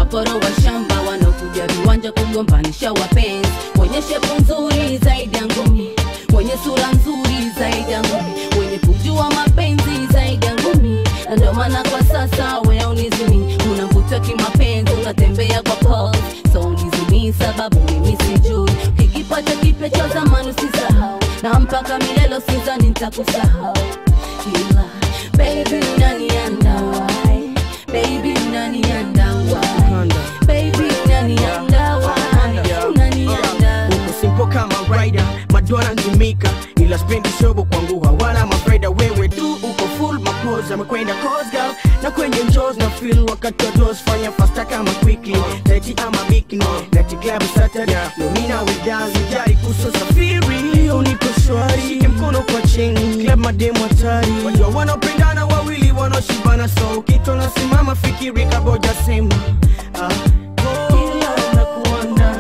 maporo wa shamba wanaokuja viwanja kugombanisha wapenzi wenye shepu nzuri zaidi ya ngumi wenye sura nzuri zaidi ya ngumi wenye kujua mapenzi zaidi ya ngumi na ndio maana kwa sasa weaunizimi unavuta kimapenzi unatembea kwa pose so unizimi sababu mimi sijui kikipata kipya cha zamani usisahau na mpaka milelo sizani nitakusahau ila baby unaniandawai baby unaniandawai baby unaniandawai unaniandawai uko simple kama rider madwana nzimika ila spendi shobo kwangu hawana mafaida wewe tu uko full mapoz amekwenda cause girl na kwenye njos na feel wakati wa dos fanya fasta kama quickly leti ama bikini leti club saturday nomina widazi jari kuso safiri unipo shwari shike mkono kwa chini club mademu hatari wajua wanaopendana wawili wanaoshibana so kitu nasimama fikiri kaboja sema ah. Ila nakuanda,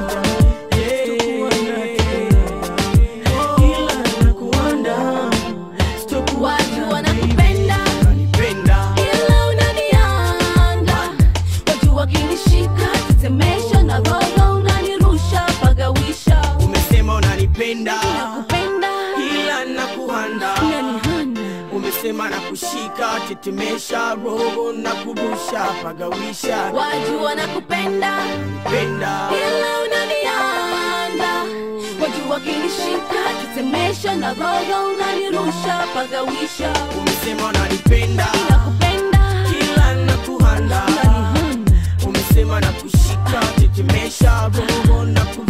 ila nakuanda, sitokuwa watu wanakupenda unanipenda. ila unanianda watu wakinishika tetemesha na roho unanirusha pagawisha umesema unanipenda nakupenda ila nakuanda unanihana umesema na kushika tetemesha roho na kurusha pagawisha watu wanakupenda penda ila unanianda watu wakinishika tetemesha na roho unanirusha pagawisha umesema unanipenda nakupenda ila nakuanda unanihana umesema na kushika tetemesha roho na kurusha